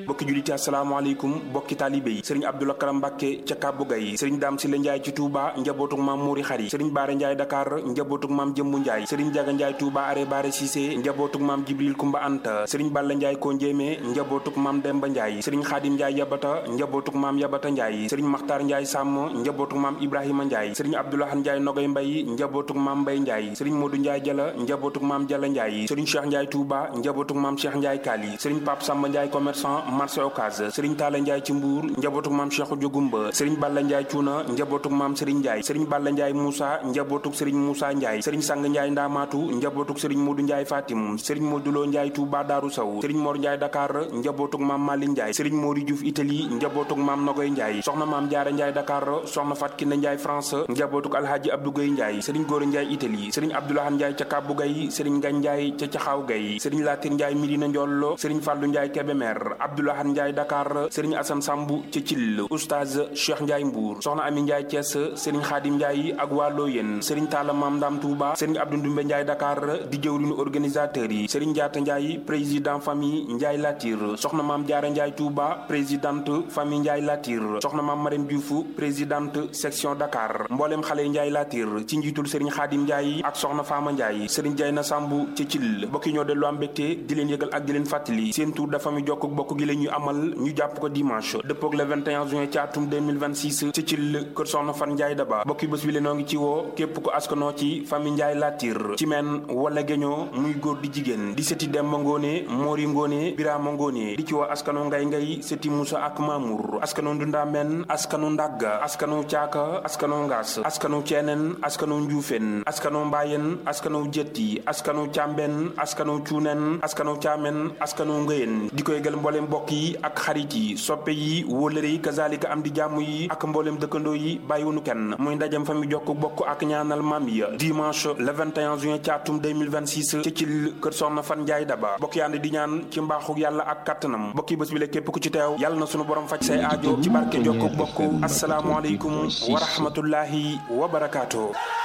bokki juliti asalaamaaleykum bokki taalibe yi sëriñ Abdoulaye Karam Mbàkke ca Kàbbu Gay sëriñ Daam Sile Njaay ci Touba njabootuk maam Mouri Xari sëriñ Baare Njaay Dakar njabootuk maam Jëmbu Njaay sëriñ Jaga Njaay Touba are Baare Cissé njabootuk maam Jibril Kumba Anta sëriñ Balla Njaay ko njéemé njabootuk maam Demba Njaay sëriñ Xaadim Njaay Yabata njabootuk maam Yabata Njaay sëriñ Maxtaar Njaay Sàmm njabootuk maam Ibrahima Njaay sëriñ Abdoulahan Njaay Nogay Mbay njabootuk maam Mbay Njaay sëriñ Moodu Njaay Jala njabootuk maam Jala Njaay sëriñ Cheikh Njaay Touba njabootuk maam Cheikh Njaay Kaali sëriñ Pape Samba Njaay commerçant marché Ocass sëriñ Taala Njaay ci Mbuur njabootuk maam Cheikh Jogumba sëriñ Balla Njaay Cuuna njabootuk maam Sëriñ Njaay sëriñ Balla Njaay Moussa njabootuk sëriñ Moussa Njaay sëriñ Sang Njaay Ndaamaatu njabootuk sëriñ Moodu Njaay Fatim sëriñ Moduloo Njaay Touba Daaru Saw sëriñ Mor Njaay Dakar njabootuk maam Mali Njaay sëriñ Mori Diouf Italie njabootuk maam Nogoy Njaay soxna maam Jaara Njaay Dakar soxna Fat Kinne Njaay France njabootuk Alhaaji Abdou Gay Njaay sëriñ Góora Njaay Italie sëriñ Abdoulahan Njaay ca Kàbbu Gay sëriñ Ngañ Njaay ca Caxaaw Gay sëriñ Latir Njaay Midina Njollo sëriñ Fàllu Njaay Kebemer Abdoulahan Njaay Dakar sëriñ Asan Sambu ca Cil Oustaz Cheikh Njaay Mbuur soxna Ami Njaay Cees sëriñ Xaadim Njaay ak waa Looyeen sëriñ Taala Maam Ndam Touba sëriñ Abdou Ndumbe Njaay Dakar di jëwriñu organisateur yi sëriñ Jaata Njaay président famille Njaay Latir soxna Maam Jaara Njaay Touba présidente famille Njaay Latir soxna Maam Marème Diouf présidente section Dakar mbooleem xale Njaay Latir ci njiitul sëriñ Xaadim Njaay ak soxna Faama Njaay sëriñ Jay na Sambu ca Cil bokki ñoo dellu am mbégte di leen yëgal ak di leen fàttali seen tour de famille jokk bokk gi la ñu amal ñu jàpp ko dimanche dëppoog le 21 juin ci atum 2026 ci Cil kër soxna Fan Njaay Daba bokki bés bi le noo ngi ci woo képp ko askanoo ci famille Njaay Latir ci men wala géñoo muy góor di jigéen di sëti Demba Ngóone Moori Ngóone Biraama Ngóone di ci woo askano Ngay Ngay sëti Musa ak Mamour askano Ndunda Men askano Ndagga askano Caaka askano Ngaas askano Ceeneen askano Njuufeen askano Mbaayeen askano Jetti askano Càmben askano Cuuneen askano Caamen askano Ngëyeen di koy gal mbooleem mbokk yi ak xarit yi soppe yi wóolëre yi kazalika am di jàmm yi ak mbooleem dëkkandoo yi bàyyiwunu kenn muy ndajam fa mi jokk bokk ak ñaanal maam ya dimanche le 21 juin ci atum 2026 ci Cil kër soxna Fan Njaay Daba bokk yànd di ñaan ci mbaaxu yàlla ak kattanam bokki bés bi la képp ku ci teew yàlla na sunu borom faj say aajo ci barke jokk bokk asalaamualeykum wa rahmatullahi wa barakaatu